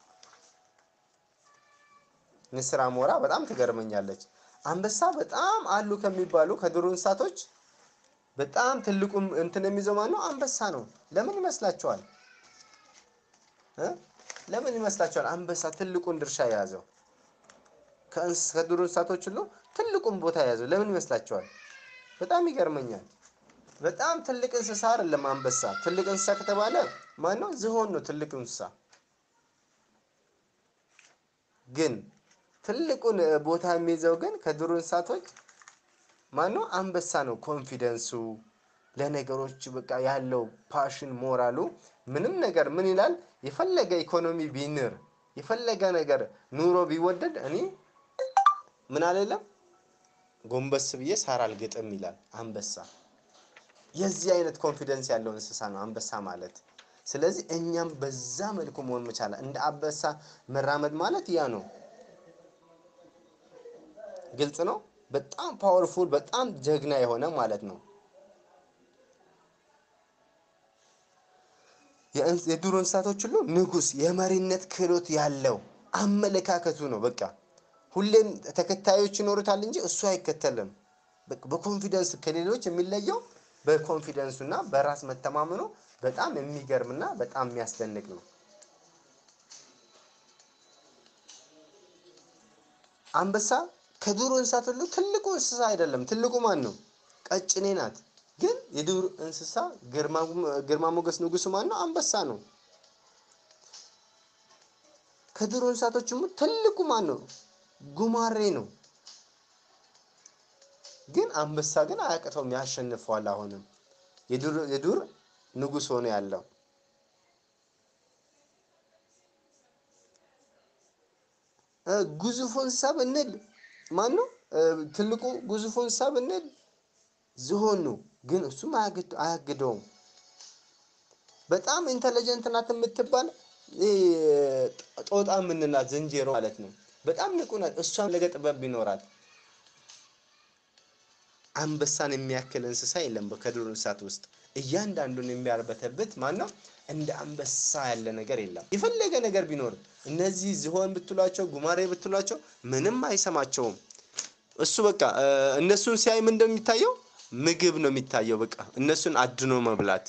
ንስር አሞራ በጣም ትገርመኛለች። አንበሳ በጣም አሉ ከሚባሉ ከዱር እንስሳቶች በጣም ትልቁም እንትን የሚይዘው ማነው? አንበሳ ነው። ለምን ይመስላችኋል? ለምን ይመስላችኋል? አንበሳ ትልቁን ድርሻ የያዘው ከዱር እንስሳቶች ሁሉ ትልቁን ቦታ የያዘው ለምን ይመስላችኋል? በጣም ይገርመኛል። በጣም ትልቅ እንስሳ አይደለም አንበሳ። ትልቅ እንስሳ ከተባለ ማነው? ዝሆን ነው ትልቅ እንስሳ ግን ትልቁን ቦታ የሚይዘው ግን ከዱር እንስሳቶች ማነው? አንበሳ ነው። ኮንፊደንሱ ለነገሮች በቃ ያለው ፓሽን፣ ሞራሉ ምንም ነገር ምን ይላል? የፈለገ ኢኮኖሚ ቢንር የፈለገ ነገር ኑሮ ቢወደድ እኔ ምን አልልም ጎንበስ ብዬ ሳር አልግጥም ይላል አንበሳ። የዚህ አይነት ኮንፊደንስ ያለው እንስሳ ነው አንበሳ ማለት። ስለዚህ እኛም በዛ መልኩ መሆን መቻል እንደ አንበሳ መራመድ ማለት ያ ነው። ግልጽ ነው። በጣም ፓወርፉል በጣም ጀግና የሆነ ማለት ነው። የዱር እንስሳቶች ሁሉ ንጉስ፣ የመሪነት ክህሎት ያለው አመለካከቱ ነው። በቃ ሁሌም ተከታዮች ይኖሩታል እንጂ እሱ አይከተልም። በኮንፊደንስ ከሌሎች የሚለየው በኮንፊደንሱ እና በራስ መተማመኑ በጣም የሚገርምና በጣም የሚያስደንቅ ነው። አንበሳ ከዱር እንስሳት ሁሉ ትልቁ እንስሳ አይደለም። ትልቁ ማን ነው? ቀጭኔ ናት። ግን የዱር እንስሳ ግርማ ሞገስ ንጉሱ ማን ነው? አንበሳ ነው። ከዱር እንስሳቶች ትልቁ ማን ነው? ጉማሬ ነው። ግን አንበሳ ግን አያቅተውም፣ ያሸንፈዋል። አሁንም የዱር ንጉስ ሆኖ ያለው ግዙፉ እንስሳ ብንል ማን ነው? ትልቁ ግዙፉ እንስሳ ብንል ዝሆን ነው። ግን እሱም አያግደውም። በጣም ኢንተለጀንት ናት የምትባል ጦጣ የምንላት ዝንጀሮ ማለት ነው። በጣም ንቁ ናት። እሷም ነገ ጥበብ ይኖራል። አንበሳን የሚያክል እንስሳ የለም ከዱር እንስሳት ውስጥ። እያንዳንዱን የሚያርበተብት ማን ነው? እንደ አንበሳ ያለ ነገር የለም። የፈለገ ነገር ቢኖር እነዚህ ዝሆን ብትሏቸው፣ ጉማሬ ብትሏቸው ምንም አይሰማቸውም። እሱ በቃ እነሱን ሲያይ ምን እንደሚታየው ምግብ ነው የሚታየው። በቃ እነሱን አድኖ መብላት።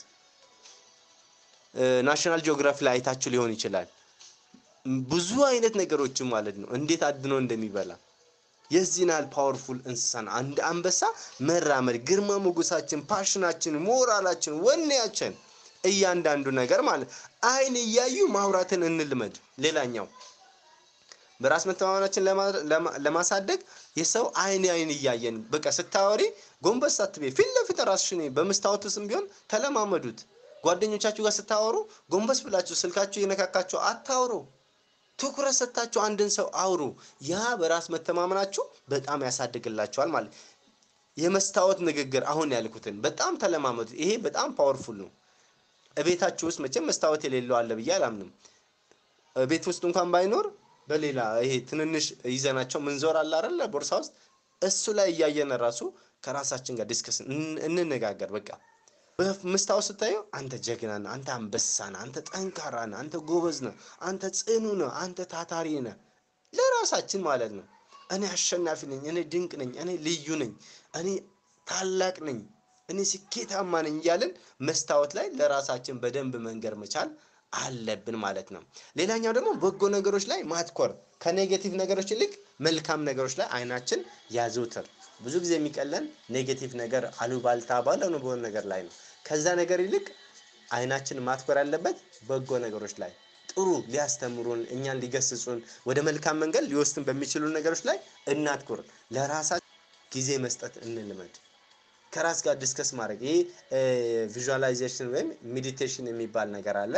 ናሽናል ጂኦግራፊ ላይ አይታችሁ ሊሆን ይችላል። ብዙ አይነት ነገሮችን ማለት ነው እንዴት አድኖ እንደሚበላ የዚህን ያህል ፓወርፉል እንስሳ ነው። አንድ አንበሳ መራመድ፣ ግርማ ሞገሳችን፣ ፓሽናችን፣ ሞራላችን፣ ወኔያችን እያንዳንዱ ነገር ማለት አይን እያዩ ማውራትን እንልመድ። ሌላኛው በራስ መተማመናችን ለማሳደግ የሰው አይን አይን እያየን በቃ ስታወሪ ጎንበስ አትቤ ፊት ለፊት ራስሽን በመስታወት ውስጥም ቢሆን ተለማመዱት። ጓደኞቻችሁ ጋር ስታወሩ ጎንበስ ብላችሁ ስልካችሁ እየነካካችሁ አታውሩ። ትኩረት ሰጥታችሁ አንድን ሰው አውሩ። ያ በራስ መተማመናችሁ በጣም ያሳድግላችኋል ማለት የመስታወት ንግግር አሁን ያልኩትን በጣም ተለማመዱት። ይሄ በጣም ፓወርፉል ነው። እቤታችሁ ውስጥ መቼም መስታወት የሌለው አለ ብዬ አላምንም። ቤት ውስጥ እንኳን ባይኖር በሌላ ይሄ ትንንሽ ይዘናቸው ምንዞር አለ አይደለ ቦርሳ ውስጥ እሱ ላይ እያየን ራሱ ከራሳችን ጋር ዲስከስ እንነጋገር። በቃ በመስታወት ስታየው አንተ ጀግና ነህ፣ አንተ አንበሳ ነህ፣ አንተ ጠንካራ ነህ፣ አንተ ጎበዝ ነህ፣ አንተ ጽኑ ነህ፣ አንተ ታታሪ ነህ። ለራሳችን ማለት ነው። እኔ አሸናፊ ነኝ፣ እኔ ድንቅ ነኝ፣ እኔ ልዩ ነኝ፣ እኔ ታላቅ ነኝ፣ እኔ ስኬታማ ነኝ እያልን መስታወት ላይ ለራሳችን በደንብ መንገር መቻል አለብን ማለት ነው። ሌላኛው ደግሞ በጎ ነገሮች ላይ ማትኮር፣ ከኔጌቲቭ ነገሮች ይልቅ መልካም ነገሮች ላይ አይናችን ያዘውትር። ብዙ ጊዜ የሚቀለን ኔጌቲቭ ነገር አሉባልታ ባልሆነ በሆነ ነገር ላይ ነው። ከዛ ነገር ይልቅ አይናችን ማትኮር ያለበት በጎ ነገሮች ላይ ጥሩ ሊያስተምሩን፣ እኛን ሊገስጹን፣ ወደ መልካም መንገድ ሊወስዱን በሚችሉ ነገሮች ላይ እናትኩር። ለራሳችን ጊዜ መስጠት እንልመድ። ከራስ ጋር ዲስከስ ማድረግ ይህ ቪዥዋላይዜሽን ወይም ሜዲቴሽን የሚባል ነገር አለ።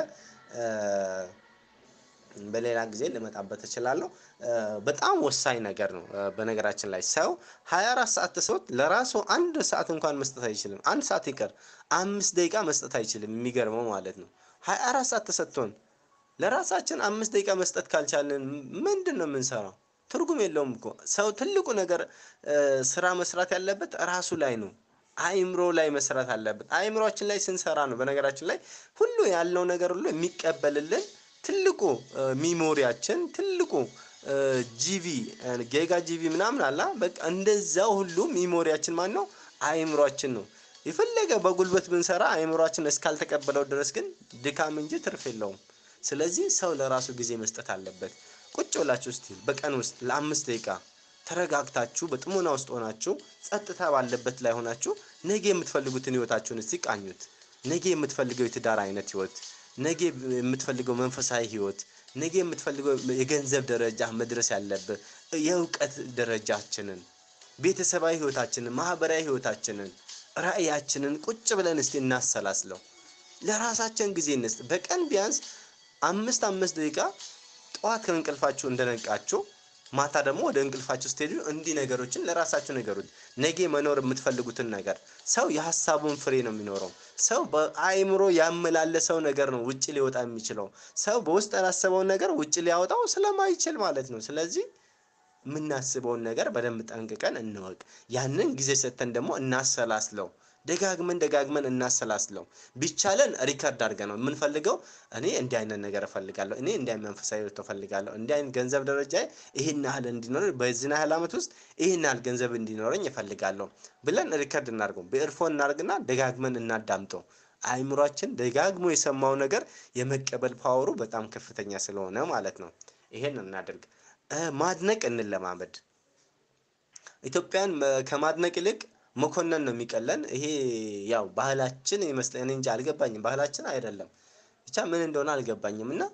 በሌላ ጊዜ ልመጣበት እችላለሁ። በጣም ወሳኝ ነገር ነው። በነገራችን ላይ ሰው ሀያ አራት ሰዓት ተሰጥቶት ለራሱ አንድ ሰዓት እንኳን መስጠት አይችልም። አንድ ሰዓት ይቀር አምስት ደቂቃ መስጠት አይችልም። የሚገርመው ማለት ነው ሀያ አራት ሰዓት ተሰጥቶን ለራሳችን አምስት ደቂቃ መስጠት ካልቻለን ምንድን ነው የምንሰራው? ትርጉም የለውም እኮ ሰው ትልቁ ነገር ስራ መስራት ያለበት ራሱ ላይ ነው። አእምሮ ላይ መስራት አለበት። አእምሮአችን ላይ ስንሰራ ነው በነገራችን ላይ ሁሉ ያለው ነገር ሁሉ የሚቀበልልን ትልቁ ሚሞሪያችን ትልቁ ጂቪ ጌጋ ጂቪ ምናምን አላ በቃ እንደዛው ሁሉ ሚሞሪያችን ማን ነው? አእምሯችን ነው። የፈለገ በጉልበት ብንሰራ አእምሯችን እስካልተቀበለው ድረስ ግን ድካም እንጂ ትርፍ የለውም። ስለዚህ ሰው ለራሱ ጊዜ መስጠት አለበት። ቁጭ ብላችሁ እስቲ በቀን ውስጥ ለአምስት ደቂቃ ተረጋግታችሁ በጥሞና ውስጥ ሆናችሁ ጸጥታ ባለበት ላይ ሆናችሁ ነገ የምትፈልጉትን ህይወታችሁን እስቲ ቃኙት። ነገ የምትፈልገው የትዳር አይነት ህይወት፣ ነገ የምትፈልገው መንፈሳዊ ህይወት፣ ነገ የምትፈልገው የገንዘብ ደረጃ መድረስ ያለብህ የእውቀት ደረጃችንን፣ ቤተሰባዊ ህይወታችንን፣ ማህበራዊ ህይወታችንን፣ ራዕያችንን ቁጭ ብለን እስቲ እናሰላስለው። ለራሳችን ጊዜ እንስጥ። በቀን ቢያንስ አምስት አምስት ደቂቃ ጠዋት ከእንቅልፋችሁ እንደነቃችሁ ማታ ደግሞ ወደ እንቅልፋችሁ ስትሄዱ እንዲህ ነገሮችን ለራሳችሁ ነገሩት። ነገ መኖር የምትፈልጉትን ነገር ሰው የሀሳቡን ፍሬ ነው የሚኖረው። ሰው በአእምሮ ያመላለሰው ነገር ነው ውጭ ሊወጣ የሚችለው። ሰው በውስጥ ያላሰበውን ነገር ውጭ ሊያወጣው ስለማይችል ማለት ነው። ስለዚህ የምናስበውን ነገር በደንብ ጠንቅቀን እንወቅ። ያንን ጊዜ ሰጥተን ደግሞ እናሰላስለው። ደጋግመን ደጋግመን እናሰላስለው። ቢቻለን ሪከርድ አድርገን ነው የምንፈልገው። እኔ እንዲህ አይነት ነገር እፈልጋለሁ፣ እኔ እንዲህ አይነት መንፈሳዊ ህይወት እፈልጋለሁ፣ እንዲህ አይነት ገንዘብ ደረጃ ይህን ያህል እንዲኖረኝ፣ በዚህ ያህል ዓመት ውስጥ ይህን ያህል ገንዘብ እንዲኖረኝ እፈልጋለሁ ብለን ሪከርድ እናድርገው። በኤርፎን እናድርግና ደጋግመን እናዳምጠው። አእምሯችን ደጋግሞ የሰማው ነገር የመቀበል ፓወሩ በጣም ከፍተኛ ስለሆነ ማለት ነው። ይሄን እናድርግ። ማድነቅ እንለማመድ። ኢትዮጵያን ከማድነቅ ይልቅ መኮነን ነው የሚቀለን። ይሄ ያው ባህላችን ይመስለኝ፣ እኔ እንጂ አልገባኝም። ባህላችን አይደለም ብቻ ምን እንደሆነ አልገባኝም። እና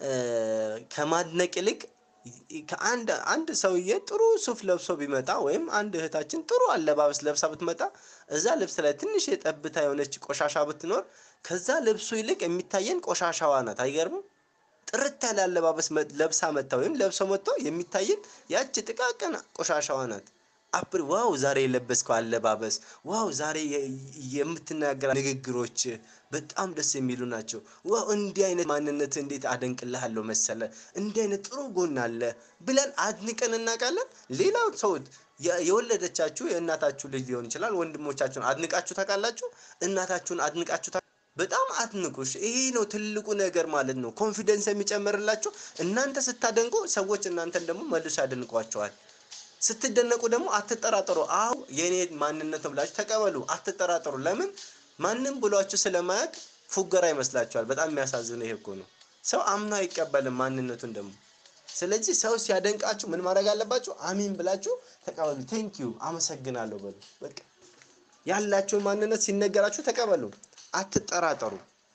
ከማድነቅ ይልቅ ከአንድ አንድ ሰውዬ ጥሩ ሱፍ ለብሶ ቢመጣ ወይም አንድ እህታችን ጥሩ አለባበስ ለብሳ ብትመጣ እዛ ልብስ ላይ ትንሽ የጠብታ የሆነች ቆሻሻ ብትኖር ከዛ ልብሱ ይልቅ የሚታየን ቆሻሻዋ ናት። አይገርምም? ጥርት ያለ አለባበስ ለብሳ መጥታ ወይም ለብሰው መጥተው የሚታይን ያቺ ጥቃቅን ቆሻሻዋ ናት። አፕሪ ዋው ዛሬ የለበስከው አለባበስ፣ ዋው ዛሬ የምትናገራ ንግግሮች በጣም ደስ የሚሉ ናቸው። ዋው እንዲህ አይነት ማንነት እንዴት አደንቅልሃለሁ መሰለ፣ እንዲህ አይነት ጥሩ ጎን አለ ብለን አድንቀን እናውቃለን። ሌላው ሰው የወለደቻችሁ የእናታችሁ ልጅ ሊሆን ይችላል። ወንድሞቻችሁን አድንቃችሁ ታውቃላችሁ? እናታችሁን አድንቃችሁ በጣም አትንቁሽ። ይሄ ነው ትልቁ ነገር ማለት ነው። ኮንፊደንስ የሚጨምርላችሁ እናንተ ስታደንቁ፣ ሰዎች እናንተን ደግሞ መልሶ ያደንቋቸዋል። ስትደነቁ ደግሞ አትጠራጠሩ። አዎ የኔ ማንነት ነው ብላችሁ ተቀበሉ። አትጠራጠሩ። ለምን ማንም ብሏችሁ ስለማያውቅ ፉገራ ይመስላችኋል። በጣም የሚያሳዝነው ይሄ እኮ ነው። ሰው አምኖ አይቀበልም ማንነቱን ደግሞ። ስለዚህ ሰው ሲያደንቃችሁ ምን ማድረግ አለባችሁ? አሚን ብላችሁ ተቀበሉ። ቴንክ ዩ አመሰግናለሁ በሉ። በቃ ያላችሁን ማንነት ሲነገራችሁ ተቀበሉ። አትጠራጠሩ።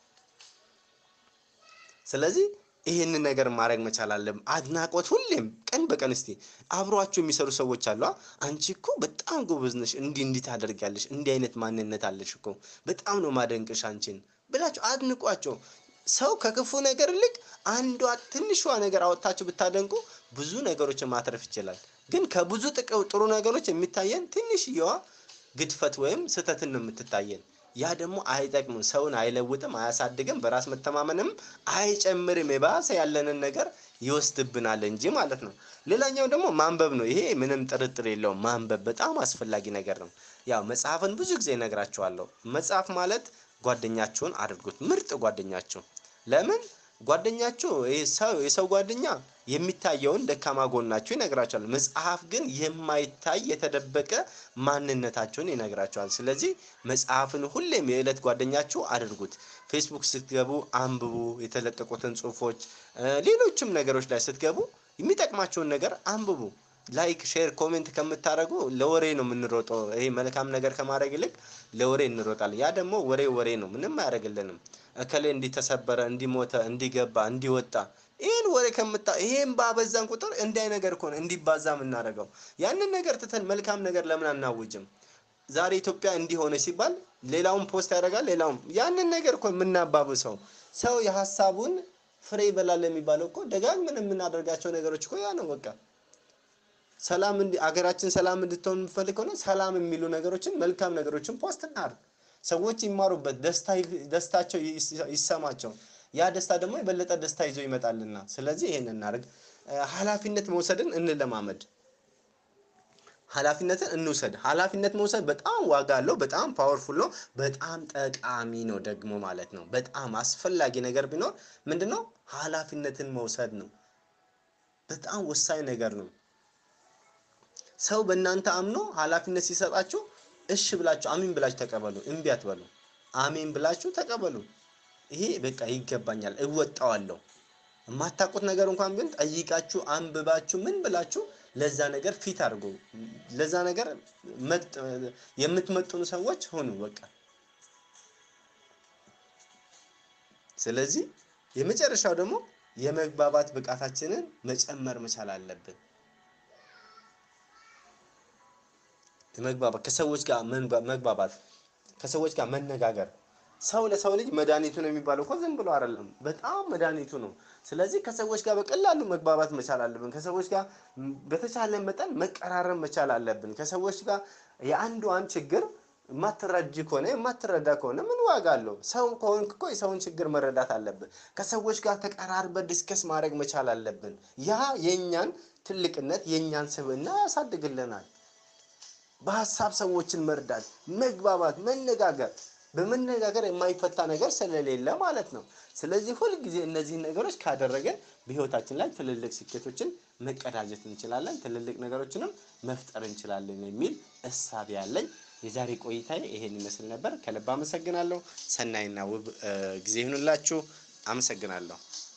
ስለዚህ ይህንን ነገር ማድረግ መቻል አለም። አድናቆት ሁሌም ቀን በቀን እስቲ አብሯችሁ የሚሰሩ ሰዎች አሉ። አንቺ እኮ በጣም ጎበዝ ነሽ፣ እንዲህ እንዲህ ታደርጊያለሽ፣ እንዲህ አይነት ማንነት አለሽ እኮ በጣም ነው ማደንቅሽ አንቺን ብላችሁ አድንቋቸው። ሰው ከክፉ ነገር ይልቅ አንዷ ትንሿ ነገር አወጥታችሁ ብታደንቁ ብዙ ነገሮችን ማትረፍ ይችላል። ግን ከብዙ ጥሩ ነገሮች የሚታየን ትንሽየዋ ግድፈት ወይም ስህተትን ነው የምትታየን። ያ ደግሞ አይጠቅምም፣ ሰውን አይለውጥም፣ አያሳድግም፣ በራስ መተማመንም አይጨምርም። የባሰ ያለንን ነገር ይወስድብናል እንጂ ማለት ነው። ሌላኛው ደግሞ ማንበብ ነው። ይሄ ምንም ጥርጥር የለውም። ማንበብ በጣም አስፈላጊ ነገር ነው። ያው መጽሐፍን ብዙ ጊዜ እነግራችኋለሁ። መጽሐፍ ማለት ጓደኛችሁን አድርጉት፣ ምርጥ ጓደኛችሁ። ለምን ጓደኛችሁ ሰው የሰው ጓደኛ የሚታየውን ደካማ ጎናችሁ ይነግራቸዋል። መጽሐፍ ግን የማይታይ የተደበቀ ማንነታችሁን ይነግራቸዋል። ስለዚህ መጽሐፍን ሁሌም የዕለት ጓደኛችሁ አድርጉት። ፌስቡክ ስትገቡ አንብቡ፣ የተለቀቁትን ጽሁፎች፣ ሌሎችም ነገሮች ላይ ስትገቡ የሚጠቅማቸውን ነገር አንብቡ። ላይክ፣ ሼር፣ ኮሜንት ከምታደርጉ ለወሬ ነው የምንሮጠው። ይሄ መልካም ነገር ከማድረግ ይልቅ ለወሬ እንሮጣለን። ያ ደግሞ ወሬ ወሬ ነው፣ ምንም አያደርግልንም። እከሌ እንዲተሰበረ፣ እንዲሞተ፣ እንዲገባ፣ እንዲወጣ ይህን ወሬ ከምታ ይሄን ባበዛን ቁጥር እንዳይ ነገር እኮ ነው እንዲባዛ የምናደርገው። ያንን ነገር ትተን መልካም ነገር ለምን አናውጅም? ዛሬ ኢትዮጵያ እንዲሆነ ሲባል ሌላውን ፖስት ያደርጋል። ሌላውም ያንን ነገር እኮ የምናባብሰው ሰው የሀሳቡን ፍሬ ይበላል የሚባለው እኮ ደጋግመን የምናደርጋቸው ነገሮች እኮ ያ ነው። በቃ ሰላም እንዲ አገራችን ሰላም እንድትሆን የምፈልግ ከሆነ ሰላም የሚሉ ነገሮችን መልካም ነገሮችን ፖስት እናድርግ። ሰዎች ይማሩበት፣ ደስታቸው ይሰማቸው። ያ ደስታ ደግሞ የበለጠ ደስታ ይዞ ይመጣልና፣ ስለዚህ ይሄን እናድርግ። ኃላፊነት መውሰድን እንለማመድ። ኃላፊነትን እንውሰድ። ኃላፊነት መውሰድ በጣም ዋጋ አለው። በጣም ፓወርፉል ነው። በጣም ጠቃሚ ነው ደግሞ ማለት ነው። በጣም አስፈላጊ ነገር ቢኖር ምንድነው? ኃላፊነትን መውሰድ ነው። በጣም ወሳኝ ነገር ነው። ሰው በእናንተ አምኖ ኃላፊነት ሲሰጣችሁ እሺ ብላችሁ አሚን ብላችሁ ተቀበሉ። እምቢ አትበሉ። አሚን ብላችሁ ተቀበሉ። ይሄ በቃ ይገባኛል፣ እወጣዋለሁ። የማታውቁት ነገር እንኳን ቢሆን ጠይቃችሁ አንብባችሁ ምን ብላችሁ ለዛ ነገር ፊት አድርጉ። ለዛ ነገር የምትመጡን ሰዎች ሆኑ። በቃ ስለዚህ የመጨረሻው ደግሞ የመግባባት ብቃታችንን መጨመር መቻል አለብን። መግባባት ከሰዎች ጋር መግባባት ከሰዎች ጋር መነጋገር ሰው ለሰው ልጅ መድኃኒቱ ነው የሚባለው እኮ ዝም ብሎ አይደለም፣ በጣም መድኃኒቱ ነው። ስለዚህ ከሰዎች ጋር በቀላሉ መግባባት መቻል አለብን። ከሰዎች ጋር በተቻለ መጠን መቀራረብ መቻል አለብን። ከሰዎች ጋር የአንዷን ችግር የማትረጅ ከሆነ የማትረዳ ከሆነ ምን ዋጋ አለው? ሰው ከሆንክ እኮ የሰውን ችግር መረዳት አለብን። ከሰዎች ጋር ተቀራርበ ዲስከስ ማድረግ መቻል አለብን። ያ የእኛን ትልቅነት የእኛን ስብዕና ያሳድግልናል። በሀሳብ ሰዎችን መርዳት፣ መግባባት፣ መነጋገር በመነጋገር የማይፈታ ነገር ስለሌለ ማለት ነው። ስለዚህ ሁልጊዜ እነዚህን ነገሮች ካደረገን በህይወታችን ላይ ትልልቅ ስኬቶችን መቀዳጀት እንችላለን፣ ትልልቅ ነገሮችንም መፍጠር እንችላለን የሚል እሳቤ ያለኝ የዛሬ ቆይታዬ ይሄን ይመስል ነበር። ከልብ አመሰግናለሁ። ሰናይና ውብ ጊዜ ይሁንላችሁ። አመሰግናለሁ።